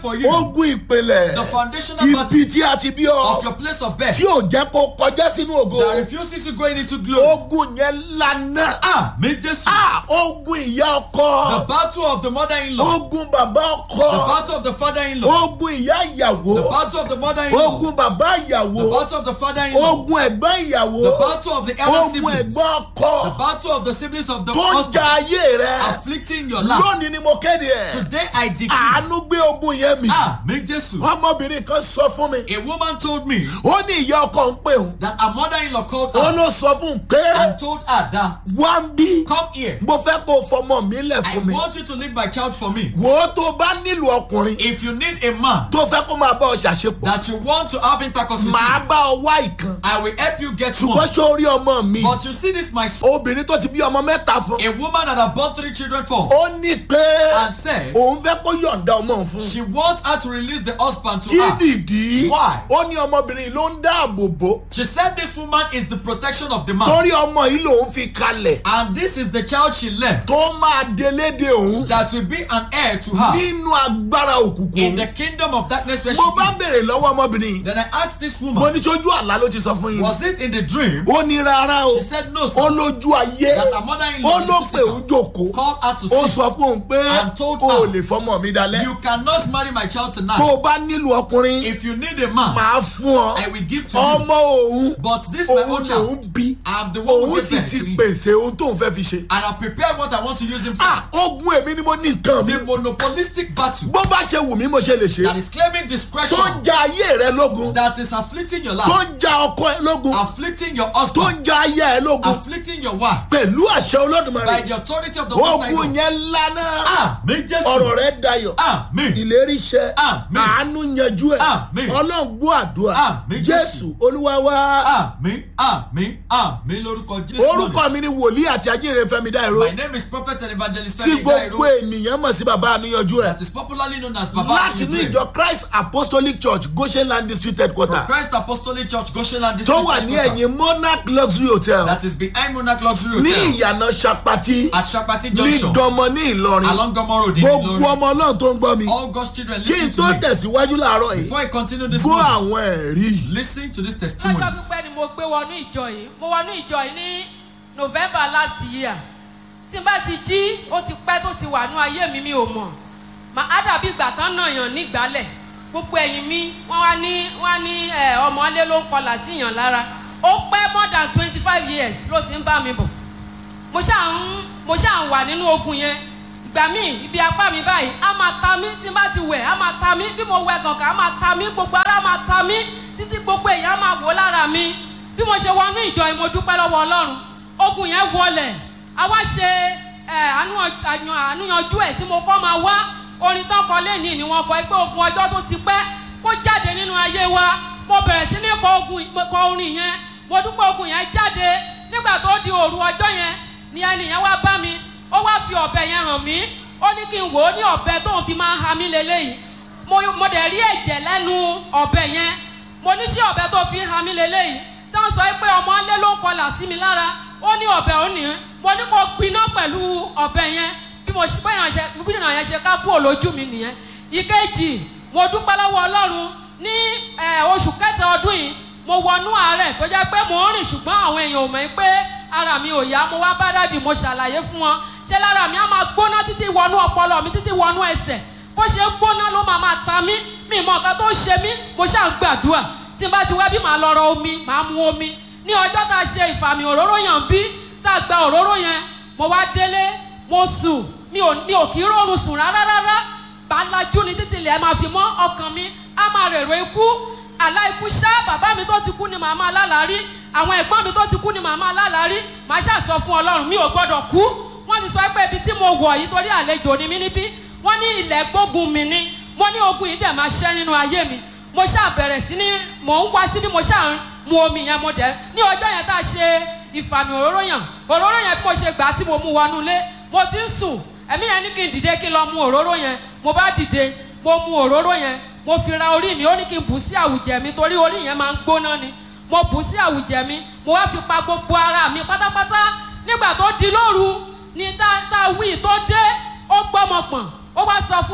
for you. ogun ìpìlẹ̀ The foundational battle ibi tí a ti bí ọ of your place of birth tí ò jẹ́ kó kọjá sínú ògo that refuses you going into glory. ogun yẹn lana Ah, me Jesus. Ah, ogun ìyá The ọkọ battle of the mother-in-law. ogun bàbá The ọkọ battle of the father-in-law. ogun ìyá The ìyàwó battle of the mother-in-law. ogun bàbá The ìyàwó battle of the father-in-law. ogun ẹ̀gbọ́n ìyàwó The battle of the elder ogun siblings. ẹ̀gbọ́n The ọkọ battle of the siblings of the tó ń husband. ja ayé rẹ Afflicting your life. lónìí ni mo kéde ẹ̀ Today I decree. àánú gbé ogun yẹn mi Ah, me Jesus. ọmọbìnrin kan sọ fún mi A woman told me ó ní ìyá ọkọ ń pè òun that her mother-in-law called ó her ló sọ fún un pé and told her that wá ń bí come here. mo fẹ́ kó o fọmọ mi lẹ̀ I fún mi want you to leave my child for me. wò ó tó o bá nílò ọkùnrin If you need a man tó fẹ́ kó máa bá ọ ṣàṣepọ̀ that you want to have intercourse with, màá you, bá ọ wá ìkan I will help you get ṣùgbọ́n one. ṣó rí ọmọ mi But you see this, my son, obìnrin tó ti bí ọmọ mẹ́ta fún a woman that had born three children for, ó ní pé and said òun fẹ́ kó yọ̀ǹda ọmọ òun fún she wants her to release the husband to kí her. nìdí Why? ó ní ọmọbìnrin ló ń dáàbò bò She said this woman is the protection of the man. torí ọmọ yìí lòun fi kalẹ̀ And this is the child she left tó máa deléde òun that will be an heir to her nínú agbára òkùnkùn in òun. the kingdom of darkness where she mo bá is. béèrè lọ́wọ́ ọmọbìnrin yìí Then I asked this mo woman, ní sójú àlá ló ti sọ fún yín was it in the dream? ó ní rárá o She said no, ó sir. lójú ayé That her mother-in-law ó ló in the pè òun physical jòkó called her to ó see. sọ fún òun pé And told o ò her, lè fọmọ mi dalẹ̀ You cannot marry my child tó tonight. o bá nílò ọkùnrin If you need a man, màá fún ọ I will give to you. ọmọ òun But this my òun own lòun child, bí I'm the one who òun gave sì birth ti to him. pèsè ohun tóun fẹ́ fi ṣe. And I've prepared what I want to use him for. ah ogun èmi ni mo ní nǹkan mi The monopolistic battle bó bá ṣe wù mí mo ṣe lè ṣe that is claiming tó ń discretion, ja ayé rẹ lógun that is afflicting your tó life, ń ja ọkọ ẹ lógun afflicting your tó husband, ń ja ayé ẹ lógun afflicting your wife pẹ̀lú àṣẹ by olódùmarè the authority of the Most High ogun God. yẹn lánà Amen, Jesus. ọ̀rọ̀ rẹ dayọ̀ Amen. ìlérí iṣẹ́ Àmín. àánú yanjú ẹ̀ Àmín. ọlọ́run gbọ́ àdúrà Àmín, Jésù. jésù olúwa wá Amen. Amen. Amen. Lórúkọ Jésù. orúkọ mi ni wòlíì àti ajínrere fẹ́mi dáìró My name is Prophet and Evangelist tí Femi gbogbo Dairo. ènìyàn mọ̀ sí bàbá àníyànjú ẹ̀ That is popularly known as Baba láti ní Akinjue. ìjọ christ apostolic church goshen land district headquarter From Christ Apostolic Church, Goshenland tó District. wà ní Headquarters. ẹ̀yìn monarch luxury hotel That is behind Monarch Luxury ní Hotel. ìyànà sapati At Shapati ní Junction. dọmọ ní ìlọrin Along Gomo Road in gbogbo Ilorin. ọmọ náà tó ń gbọ́ mi All God's children kí n listen tó to me. tẹ̀síwájú láàárọ̀ yìí Before I continue this gbọ́ morning, àwọn ẹ̀rí yìí. listen to this lọ́jọ́ testimony. pípẹ́ ni mo gbé wọnú ìjọ yìí mo wọnú ìjọ yìí ní november last year tí n bá ti jí ó ti pẹ́ tó ti wà ní ayé mi mi ò mọ̀ mà á dàbí ìgbà tán náà yàn nígbàlẹ̀ gbogbo ẹ̀yìn mi wọ́n wá ní wọ́n á ní ẹ̀, ọmọlé ló ń kọlà sí yàn lára ó pẹ́ more than twenty five years ló ti ń bá mi bọ̀ mo ṣáà ń mo ṣáà ń wà nínú ogun yẹn ìgbà míì ibi apá mi báyìí á máa ta mí tí n bá ti wẹ̀ á máa ta mí bí mo wẹ̀ gànkà á máa ta mí gbogbo ara á máa ta mí títí gbogbo èèyàn á máa wò lára mi bí mo ṣe wọnú ìjọ yìí mo dúpẹ́ lọ́wọ́ ọlọ́run ogun yẹn wọlẹ̀ a wá ṣe ẹ, àánú ọ- àyàn- àánúyanjú ẹ̀ tí mo kọ́ máa wá orin tán kọ lẹ́nìí ni wọ́n kọ pé ogun ọjọ́ tó ti pẹ́ kó jáde nínú ayé wa mo bẹ̀rẹ̀ sí ní kọ ogun kọ orin yẹn mo dúpẹ́ ogun yẹn jáde nígbà tó di òru ọjọ́ yẹn ni ẹnìyẹn wá bá mi ó wá fi ọ̀bẹ yẹn hàn mí ó ní kí n wò ó ní ọ̀bẹ tóun fi máa ń ha mí lélẹ́yìí mo mo dẹ̀ rí ẹ̀jẹ̀ lẹ́nu ọ̀bẹ yẹn mo ní sí ọ̀bẹ tó fi ń ha mí lélẹ́yìí tí wọ́n sọ pé ọmọ ńlẹ́ ló ń kọlà sí mi lára ó ní ọ̀bẹ ó ní mo ní kó gbiná pẹ̀lú ọ̀bẹ yẹn bí mo ṣe bẹ́ẹ̀ ṣe bí ìrìnà yẹn ṣe ká kúrò lójú mi nìyẹn ìkejì mo dúpẹ́ lọ́wọ́ ọlọ́run ní eh, oṣù kẹta ọdún yìí mo wọnú àárẹ̀ tó jẹ́ pé mò ń rìn ṣùgbọ́n àwọn èèyàn ò mọ̀ pé ara mi ò yá mo wá bá dàdí mo ṣàlàyé fún wọn ṣé lára mi á máa gbóná títí wọnú ọpọlọ mi títí wọnú ẹsẹ̀ bó ṣe ń gbóná ló máa máa ta mí mi mọ nǹkan tó ń ṣe mí mo ṣáà ń gbàdúrà tí n bá ti wẹ́ bí màá lọ rọ omi màá mu omi ní ọjọ́ tá a ṣe ìfàmì òróró yàn bí tá a gba òróró yẹn mo wá délé mo sùn mi ò mi ò kí rọrùn sùn rárá rárá bá lajú ni títí ilẹ̀ máa fi mọ́ ọkàn mi á máa rèrò ikú àlá ikú ṣá bàbá mi tó ti kú ni màá máa lálàárí àwọn ẹ̀gbọ́n mi tó ti kú ni màá máa lálàárí màá ṣàṣọ fún ọlọ́run mi ò gbọ́dọ̀ kú wọ́n ti sọ pé ibi tí mo wọ̀ yìí torí àlejò ni mí níbí wọ́n ní ilẹ̀ gbógun mi ni wọ́n ní ogun yìí dẹ̀ máa ṣẹ́ nínú ayé mi mo ṣáà bẹ̀rẹ̀ sí ní mò ń wá síbí mo ṣáà ń mu omi yẹn mo dẹ̀ ní ọjọ́ yẹn tá a ṣe ìfàmì òróró yàn òróró yẹn bí mo ṣe gbà á tí mo mú wọnú ilé mo ti ń sùn ẹ̀mí yẹn ní kí n dìde kí n lọ mu òróró yẹn mo bá dìde mo mu òróró yẹn mo fi ra orí mi ó ní kí n bù sí àwùjẹ mi torí orí yẹn máa ń gbóná ni mo bù sí àwùjẹ mi mo wá fi pa gbogbo ara mi pátápátá nígbà tó di lóru ni tá tá wí tó dé ó gbọ́mọ pọ̀n ó wá sọ fún mi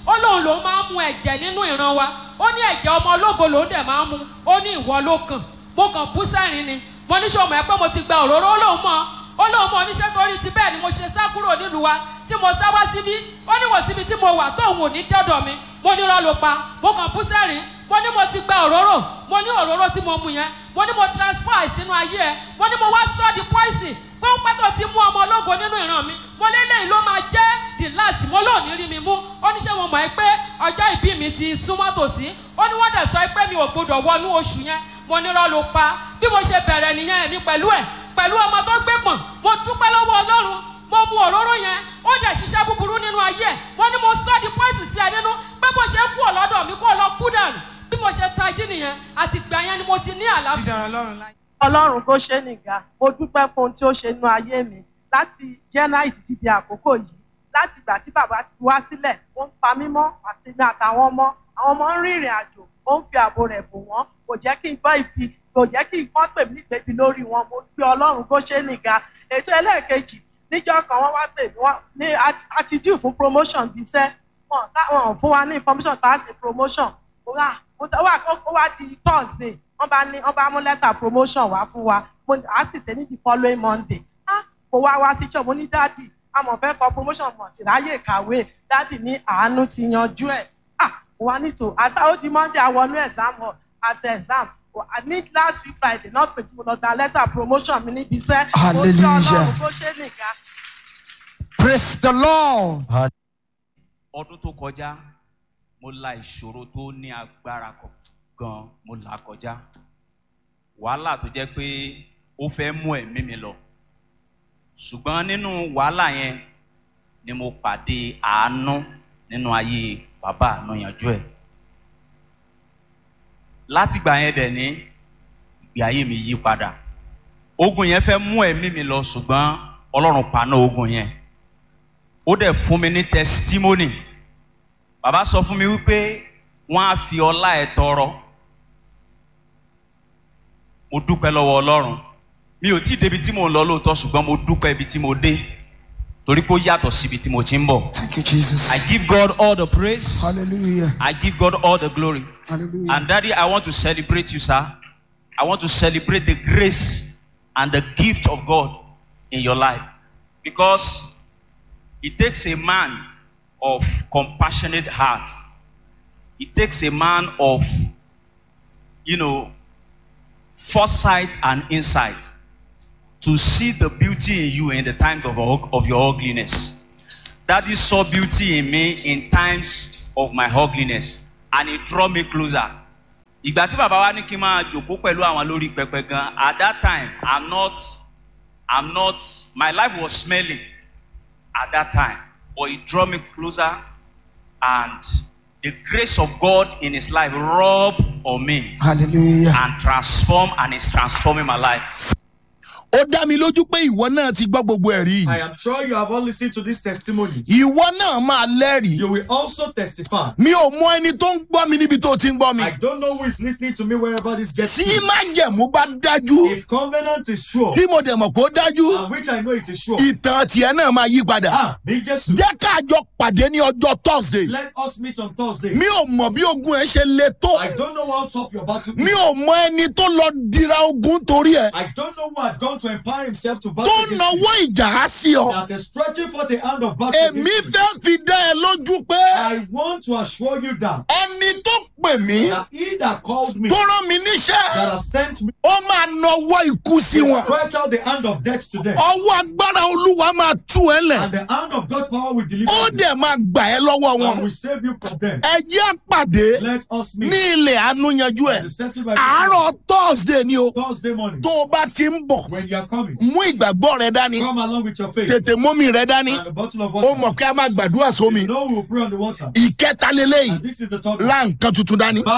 ó lóun lòun máa ń mu ẹ̀jẹ̀ nínú ìran wa ó ní ẹ̀jẹ̀ ọmọ ológo lòun dẹ̀ máa ń mu ó ní ìwọ ló kàn mo kàn bú sẹ́rìn ni mo ní sọ mọ̀ ẹ́ pé mo ti gba òróró ó lóun mọ̀ ó lóun mọ̀ oníṣẹ́ torí ti bẹ́ẹ̀ ni mo ṣe sá kúrò nílùú wa tí mo sá wá síbí ó ní wò síbi tí mo wà tóun ò ní dọ́dọ̀ mi mo ní irọ́ ló pa mo kàn bú sẹ́rìn mo ní mo ti gba òróró mo ní òróró tí mo mu yẹn mo ní mo transfer sínú ayé ẹ mo ní mo wá sọ di poison pé ó pẹ́ tó ti mú ọmọ ológo nínú ìran mi mo lélẹ́yìn ló máa jẹ́ the last mo lóò ní rí mi mú ó ní ṣé mo mọ̀ ẹ́ pé ọjọ́ ìbí mi ti súnmọ́ tòsí ó ní wọ́n dẹ̀ sọ pé mi ò gbọdọ̀ wọnú oṣù yẹn mo ní rọ́ ló pa bí mo ṣe bẹ̀rẹ̀ nìyẹn ní pẹ̀lú ẹ̀ pẹ̀lú ọmọ tó gbé pọ̀n mo dúpẹ́ lọ́wọ́ ọlọ́run mo mu òróró yẹn ó dẹ̀ ṣiṣẹ́ búburú nínú ayé ẹ̀ mo ní mo sọ di poison sí ẹ nínú pé bó ṣe kú ọ̀lọ́dọ̀ mi kó lọ kú dànù bí mo ṣe tají nìyẹn àti gbà yẹn ni mo ti ní àlàáfíà. dídára ọlọ́run láyé. ọlọ́run kó ṣe nìga mo dúpẹ́ fún ohun tí ó ṣe nínú ayé mi láti january títí di àkókò yìí láti ìgbà tí bàbá ti wá sílẹ̀ ó ń pa mí mọ́ àti mi àtàwọn ọmọ àwọn ọmọ ń rìnrìn àjò ó ń fi ààbò rẹ̀ bò wọ́n kò jẹ́ kí n gbọ́ ibi kò jẹ́ kí n gbọ́ pè mí nígbèbí lórí wọn mo gbé ọlọ́run kó ṣe nìga ètò ẹlẹ́ẹ̀kejì níjọ́ kan wọ́n wá pè mí wọ́n ní àti due fún promotion bíi iṣẹ́ wọn táwọn fún wa ní information pass a promotion ó wà ó wá di thursday wọ́n bá ní wọ́n bá mú lẹ́tà promotion wá fún wa mo á sì ṣe ní the following monday ah mo wá wá sí church mo ní dáàdì àmọ̀ fẹ́ kọ promotion mọ̀ sí ráyè kàwé dáàdì ní àánú ti yanjú ẹ̀ ah mo wá nítò àṣà ó di monday àwọnú exam hall àṣẹ exam I need last week friday náà pè tí mo lọ gba lẹ́tà promotion mi níbi iṣẹ́ mo jẹ́ ọlọ́run bó ṣe nìkan. praise the lord. ọdún tó kọjá mo la ìṣòro tó ní agbára gan mo là kọjá wàhálà tó jẹ́ pé ó fẹ́ mú ẹ̀mí mi lọ ṣùgbọ́n nínú wàhálà yẹn ni mo pàdé àánú nínú ayé bàbá àánú yanjú ẹ̀ látìgbà yẹn dẹ̀ ní ìgbé ayé mi yí padà ogun yẹn fẹ́ mú ẹ̀mí mi lọ ṣùgbọ́n ọlọ́run paná ogun yẹn ó dẹ̀ fún mi ní testimony bàbá sọ fún mi wípé wọ́n á fi ọlá ẹ̀ tọrọ mo dúpẹ́ lọ́wọ́ ọlọ́run mi ò tí ì débi tí mò ń lọ lóòótọ́ ṣùgbọ́n mo dúpẹ́ ibi tí mo dé torí pé ó yàtọ̀ síbi tí mo ti ń bọ̀. thank you jesus. I give God all the praise. hallelujah. I give God all the glory. hallelujah. And daddy, I want to celebrate you, sir. I want to celebrate the grace and the gift of God in your life. Because it takes a man of compassionate heart. It takes a man of, you know, foresight and insight to see the beauty in you in the times of, of your ugliness. Daddy saw beauty in me in times of my ugliness and it draw me closer. Ìgbà tí bàbá wa ní kí n máa jòkó pẹ̀lú àwọn lórí pẹpẹ gan, at that time, I'm not, I'm not, my life was smelling at that time, but it draw me closer and the grace of God in his life rub on me hallelujah. and transform and is transforming my life. ó dá mi lójú pé ìwọ náà ti gbọ́ gbogbo ẹ̀rí I yìí. am sure you have all listened to these testimonies. ìwọ náà máa lẹ́rìí. You will also testify. mi ò mọ ẹni tó ń gbọ́ mi níbi tó ti ń gbọ́ mi. I don't know who is listening to me wherever this gets tí to. májẹ̀mú bá dájú If covenant is sure, tí mo dẹ̀ mọ̀ pé ó dájú and which I know it is sure, ìtàn tiẹ̀ náà máa yí padà. ah, bí Jésù, jẹ́ ká jọ pàdé ní ọjọ́ thursday. let us meet on Thursday. mi ò mọ̀ bí ogun ẹ ṣe le tó. I don't know how tough your battle mi is. ò mọ ẹni tó lọ dira ogun torí ẹ. I don't know who had gone to empower himself to battle tó against nawọ́ you. ìjà á sí ọ. That is stretching forth a hand of battle èmi against you. fẹ́ fi dá ẹ lójú pé I want to assure you that, ẹni tó pè mí that he that called me, tó that rán mi níṣẹ́ has sent me, ó máa nawọ́ ikú sí will wọn. stretch out the hand of death to them. ọwọ́ agbára olúwa máa tú ẹ lẹ̀. And the hand of God's power will deliver ó you. dẹ̀ máa gbà ẹ́ lọ́wọ́ And wọn. will save you from them. ẹ jẹ́ àpàdé Let us ní meet. ilẹ̀ àánú yanjú ẹ̀. And settle by àárọ̀ thursday ni o Thursday morning. tó o bá ti ń bọ̀ When you are coming, mú ìgbàgbọ́ rẹ dání come along with your faith tètè mómi rẹ dání and a bottle of ó water. mọ̀ pé a máa gbàdúrà sómi You know we will pray on the water. ìkẹta lélẹ́yìí And this is the topic. lá nǹkan tuntun dání Buy a new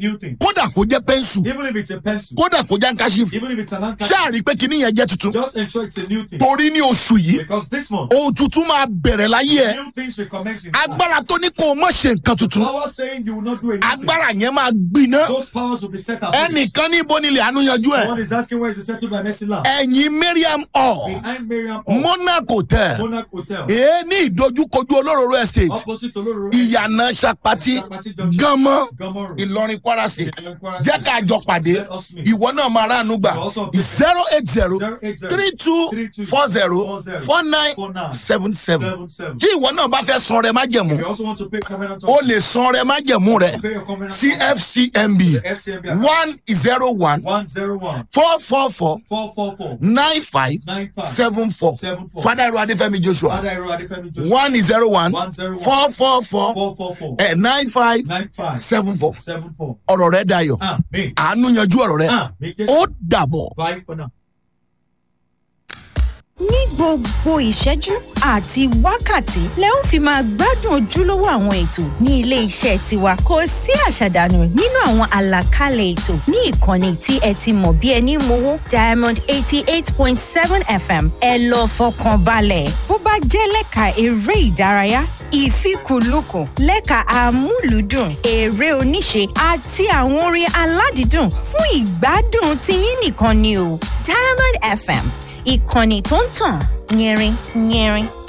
new thing. kódà kó jẹ́ pẹ́ńsù Even if it's a pencil, kódà kó jẹ́ nkásífù even if it's an anchor, ṣáà rí i pé kíní yẹn jẹ́ tuntun just ensure it's a new thing. torí ní oṣù yìí Because this month, ohun tuntun máa bẹ̀rẹ̀ láyé ẹ̀ new things will commence in life. agbára tó ní kó o mọ̀ ṣe nǹkan tuntun Power saying you will not do anything. agbára yẹn máa gbiná Those powers will be set up. ẹnìkan ní ibo nílẹ̀ àánú yanjú ẹ̀ Someone is asking where is the settled by Mercy Lamb? ẹ̀yìn mariam hall Behind Miriam Hall, monarch hotel Monarch Hotel, èé ní ìdojúkojú olóróró estate opposite Oloro, ìyànà sapati Sapati Junction, gánmọ́ Gomorrah. ìlọrin kwara state Ìlọrin Kwara jẹ́ State. ká jọ pàdé Let us meet. ìwọ náà máa ránu gbà You also be- zero eight zero 080 three two four zero four nine seven seven 77. tí ìwọ náà bá fẹ́ san rẹ májẹ̀mú You also want to pay covenant o of lè san rẹ májẹ̀mú rẹ pay your covenant cfcmb FCMB one zero one 101 four four four 444 nine five 95 seven four Seven four. fada ẹrọ adéfẹ́mi joshua Father Ero Adefemi Joshua one zero one 101 four four four 444 eh, nine five 95 seven four 74. ọ̀rọ̀ rẹ dayọ̀ Amen. àánú yanjú ọ̀rọ̀ rẹ Amen. ó dàbọ̀. Bye for now. ní gbogbo ìṣẹ́jú àti wákàtí lẹ ó fi máa gbádùn ojúlówó àwọn ètò ní ilé iṣẹ́ tiwa kò sí àṣàdànù nínú àwọn àlàkalẹ̀ ètò ní ìkànnì tí ẹ ti mọ̀ bí ẹni mowó diamond eighty eight point seven fm ẹ lọ fọkàn balẹ̀ bó bá jẹ́ lẹ́ka eré ìdárayá ìfikùnlukùn lẹ́ka amúlùúdùn eré oníṣe àti àwọn orin aládìídùn fún ìgbádùn tiyín nìkan ni o diamond fm ìkànnì tó ń tàn yẹrin yẹrin